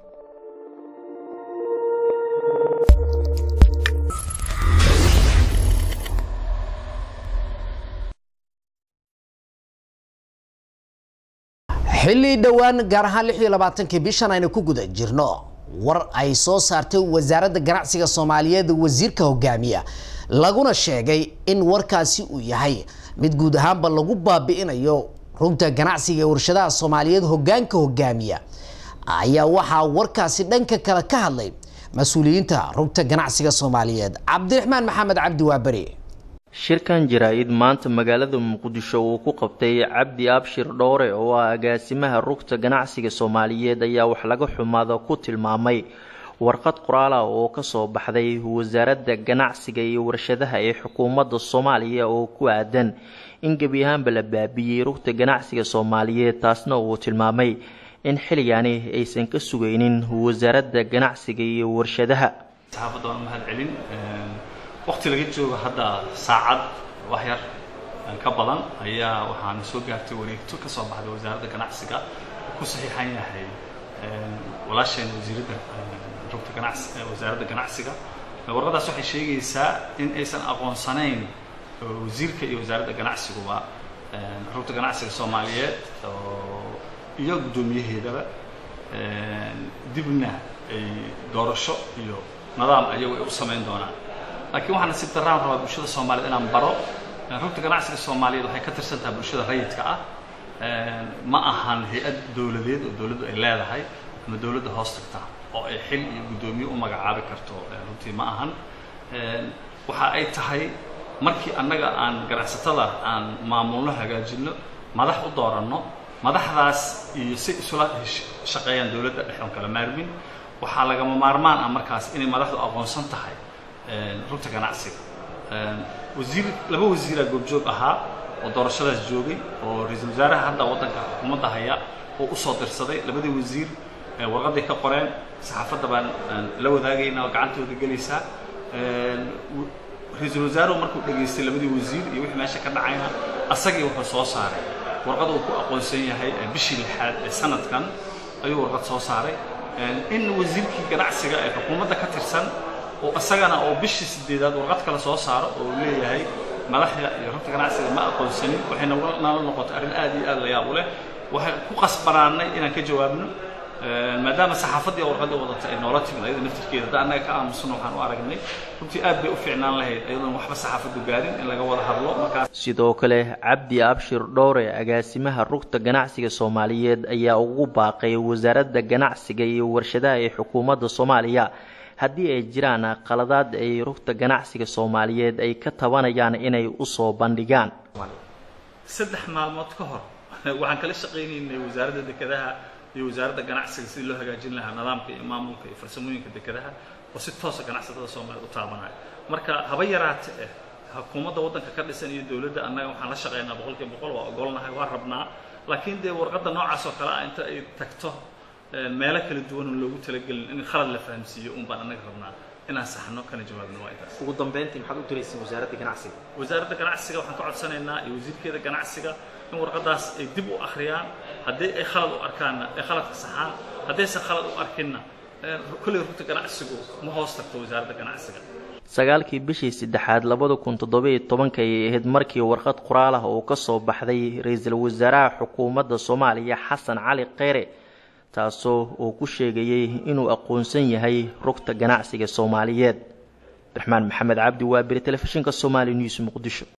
xilli dhowaan gaar ahaan lix iyo labaatankii bishan aynu ku guda jirno war ay soo saartay wasaaradda ganacsiga soomaaliyeed wasiirka hogaamiya laguna sheegay in warkaasi uu yahay mid guud ahaanba lagu baabi'inayo rugta ganacsiga ee warshadaha soomaaliyeed hogaanka hogaamiya ayaa waxaa warkaasi dhanka kale ka hadlay mas-uuliyiinta rugta ganacsiga soomaaliyeed cabdiraxmaan maxamed cabdi waaberi shirkan jaraa-id maanta magaalada muqdisho uu ku qabtay cabdi abshir dhowre oo ah agaasimaha rugta ganacsiga soomaaliyeed ayaa wax laga xumaada ku tilmaamay warqad qoraal ah oo kasoo baxday wasaaradda ganacsiga iyo warshadaha ee xukuumadda soomaaliya oo ku aadan in gebi ahaanba la baabiyey rugta ganacsiga soomaaliyeed taasna uu tilmaamay in xilligani aysan ka sugaynin wasaaradda ganacsiga iyo warshadaha waqti laga joogo hadda saacad wax yar ka badan ayaa waxaana soo gaartay wareegto ka soo baxday wasaaradda ganacsiga ku saxiixan yahay walaasheen wasiiradda rugta ganacsi wasaaradda ganacsiga warqadaas waxay sheegaysaa in aysan aqoonsanayn wasiirka iyo wasaaradda ganacsiguba rugta ganacsiga soomaaliyeed iyo guddoomiyaheedaba dibna ay doorasho iyo nidaam ayagu ay u samayn doonaan laakiin waxaa nasiib daraan rabaa bulshada soomaaliyed inaan baro rugta ganacsiga soomaaliyeed waxay ka tirsan tahay bulshada rayidka ah ma ahan hay-ad dowladeed oo dowladdu ay leedahay ama dowladda hoos tagta oo ay xil iyo guddoomiye u magacaabi karto runtii ma ahan waxa ay tahay markii annaga aan ganacsatada aan maamulno hagaajinno madax u dooranno madaxdaas iyo si isula shaqeeyaan dowladda dhexoon kala maarmin waxaa lagama maarmaan ah markaas inay madaxdu aqoonsan tahay rugta ganacsiga wasiir laba wasiiraa goobjoog ahaa oo doorashadaas joogay oo ra-iisul wasaaraha hadda waddanka xukuumadda haya oo usoo dirsaday labadii wasiir warqaday ka qoreen saxaafadda baan la wadaagayna oo gacantooda gelaysaa ra-iisul wasaaruhu markuu dhegaystay labadii wasiir iyo wixii meesha ka dhacayna asagii wuxuu soo saaray warqad uu ku aqoonsan yahay bishii lixaad ee sanadkan ayuu warqad soo saaray in wasiirkii ganacsiga ee xukuumadda ka tirsan oo isagana oo bishii sideedaad warqad kale soo saaro oo uu leeyahay madaxda iyo rugta ganacsiga ma aqoonsanin waxayna nala noqotay arrin aad iyo aad la yaab u leh waxay ku qasbanaanay inaan ka jawaabno maadaama saxaafaddii warqadii wadata ay noola timid ayada naftirkeeda hadda annaga ka aamusano waxaan u aragnay runtii aad bay u fiicnaan lahayd ayadoon waxba saxaafaddu gaarin in laga wada hadlo markaas sidoo kale cabdi abshir dhowre agaasimaha rugta ganacsiga soomaaliyeed ayaa ugu baaqay wasaaradda ganacsiga iyo warshadaha ee xukuumadda soomaaliya haddii ay jiraan qaladaad ay rugta ganacsiga soomaaliyeed ay ka tabanayaan inay usoo bandhigaan saddex maalmood ka hor waxaan kala shaqaynaynay wasaaradda dekedaha iyo wasaaradda ganacsiga sidii loo hagaajin lahaa nidaamka iyo maamulka iyo farsamooyinka dekedaha oo si toosa ganacsatada soomaaliyeed u taabanaya marka haba yaraate eh xukuumadda waddanka ka dhisan iyo dowladda annaga waxaan la shaqaynaa boqolkiiba boqol waa ogolnahay waa rabnaa laakiin dee warqadda noocaas oo kale ah inta ay tagto meelo kala duwan oo loogu talagelin in khalad la fahamsiiyo un baan annaga rabnaa inaan saxno kana jawaabno waa intaas ugu dambeyntii maxaad u diraysiin wasaaradda ganacsiga wasaaradda ganacsiga waxaan ka codsanaynaa iyo wasiirkeeda ganacsiga in warqadaas ay dib u akhriyaan haddii ay khalad u arkaanna ay khaladka saxaan haddaysan khalad u arkinna kolley rugta ganacsigu ma hoos tagto wasaaradda ganacsiga sagaalkii bishii saddexaad labada kun toddobiyo tobanka ayay ahayd markii warqad qoraal ah oo ka soo baxday ra-iisul wasaaraha xukuumadda soomaaliya xasan cali kheyre taasoo uu ku sheegayey inuu aqoonsan yahay rugta ganacsiga soomaaliyeed abdiraxmaan maxamed cabdi waabiri telefishinka somaali news muqdisho